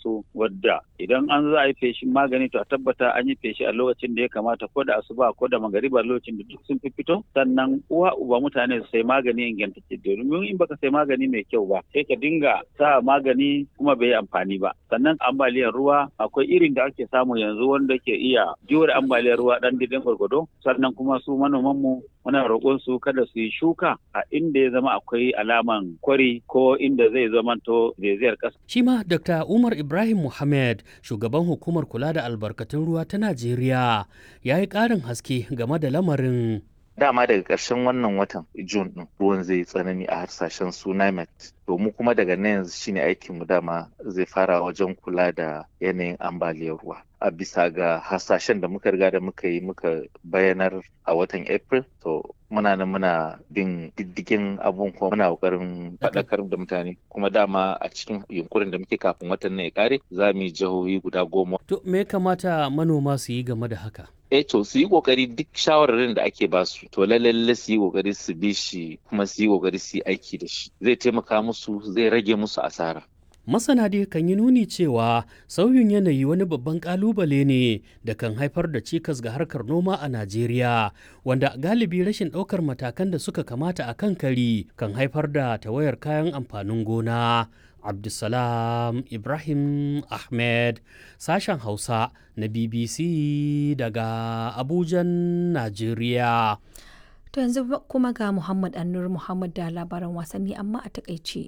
sauransu wadda idan an za a yi feshin magani to a tabbata an yi feshi a lokacin da ya kamata ko da asuba ko da magariba lokacin da duk sun fi fito sannan uwa uba mutane su sai magani ingantacce domin in baka sai magani mai kyau ba sai ka dinga sa magani kuma bai yi amfani ba sannan ambaliyar ruwa akwai irin da ake samu yanzu wanda ke iya jure ambaliyar ruwa dan didin gwargwado sannan kuma su manoman mu muna roƙon su kada su yi shuka a inda ya zama akwai alaman kwari ko inda zai zamanto zaizayar ƙasa. Shi ma Dr. Umar Ibrahim Muhammad, shugaban hukumar kula da albarkatun ruwa ta Najeriya, ya yi ƙarin haske game da lamarin. dama daga ƙarshen wannan watan Jun ɗin ruwan zai tsanani a harsashen su NIMET. To mu kuma daga nan yanzu shine aikin mu dama zai fara wajen kula da yanayin ambaliyar ruwa. A bisa ga hasashen da muka riga da muka yi muka bayanar a watan April to muna nan muna bin diddigin abun kuma muna kokarin faɗakar da mutane kuma dama a cikin yunkurin da muke kafin watan nan ya kare za mu yi jihohi guda goma. To me kamata manoma su yi game da haka? eh to su yi kokari duk shawararin da ake basu to lalle su yi kokari su bi shi kuma su yi kokari su yi aiki da shi zai taimaka musu zai rage musu asara Masana dai kan yi nuni cewa sauyin yanayi wani babban kalubale ne da kan haifar da cikas ga harkar noma a Najeriya, wanda galibi rashin ɗaukar matakan da suka kamata a kan kari kan haifar da tawayar kayan amfanin gona. Abdulsalam Ibrahim Ahmed, sashen Hausa na BBC daga Abujan, Najeriya. To yanzu kuma ga Muhammad Annur Muhammad da labaran wasanni amma a takaice.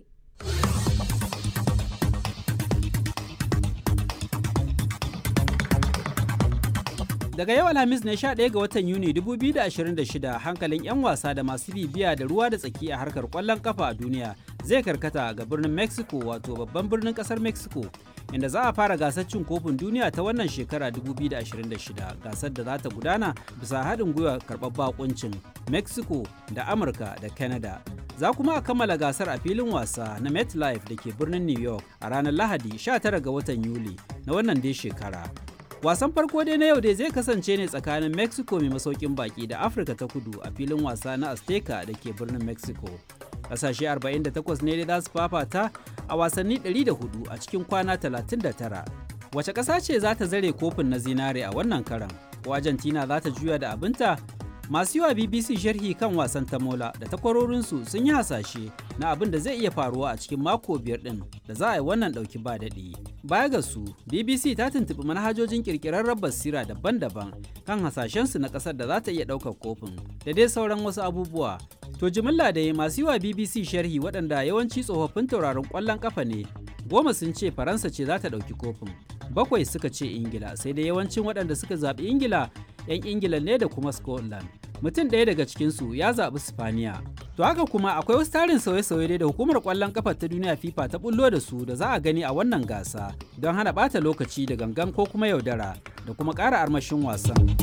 Daga yau Alhamis ne 11 ga watan Yuni 2026 hankalin 'yan wasa da masu bibiya da ruwa da tsaki a harkar kwallon kafa a duniya zai karkata ga birnin Mexico wato babban birnin kasar Mexico inda za a fara gasar cin kofin duniya ta wannan shekara 2026 gasar da za ta gudana bisa haɗin gwiwa karɓar bakuncin Mexico da Amurka da Canada. Za kuma a kammala gasar a filin wasa na MetLife da ke birnin New York a ranar Lahadi 19 ga watan Yuli na wannan dai shekara. wasan farko dai na yau dai zai kasance ne tsakanin mexico mai masaukin baki da afirka ta kudu a filin wasa na azteca da ke birnin mexico kasashe 48 ne dai za su fafata a wasanni 104 a cikin kwana 39 wace ƙasa ce za ta zare kofin na zinare a wannan karan ko argentina za ta juya da abinta masu yiwa bbc sharhi kan wasan tamola da takwarorinsu sun yi hasashe na abin da zai iya faruwa a cikin mako biyar din da za a yi wannan dauki ba daɗi baya ga su bbc ta tuntuɓi manhajojin ƙirƙirarren basira daban-daban kan hasashensu na ƙasar da za ta iya ɗaukar kofin da dai sauran wasu abubuwa to jimilla da masu yiwa bbc sharhi waɗanda yawanci tsofaffin tauraron ƙwallon ƙafa ne goma sun ce faransa ce za ta ɗauki kofin bakwai suka ce ingila sai dai yawancin waɗanda suka zaɓi ingila 'yan ingila ne da kuma scotland mutum ɗaya daga cikinsu ya zaɓi spaniya to haka kuma akwai wasu tarin sauye-sauye da hukumar ƙwallon ƙafa ta duniya fifa ta bullo da su da za a gani a wannan gasa don hana ɓata lokaci da gangan ko kuma yaudara da kuma ƙara armashin wasan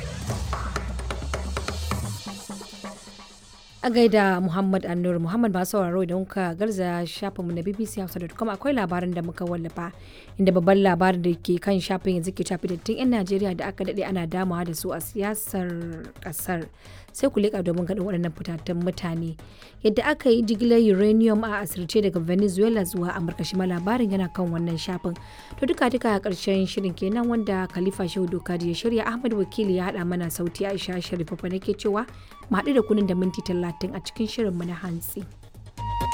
a gaida Muhammad Annur Muhammad ba sauraro idan kuka garza shafinmu na BBC Hausa.com akwai labarin da muka wallafa inda babban labarin da ke kan shafin yanzu ke shafi dattin 'yan Najeriya da aka daɗe ana damawa da su a siyasar ƙasar sai ku leƙa domin ganin waɗannan fitattun mutane yadda aka yi jigilar uranium a asirce daga Venezuela zuwa Amurka shi ma labarin yana kan wannan shafin to duka duka a ƙarshen shirin kenan wanda Khalifa Shehu Dokadi ya shirya Ahmad Wakili ya haɗa mana sauti Aisha Sharifa nake cewa mu haɗu da kunin da minti talatin a cikin shirinmu na hantsi.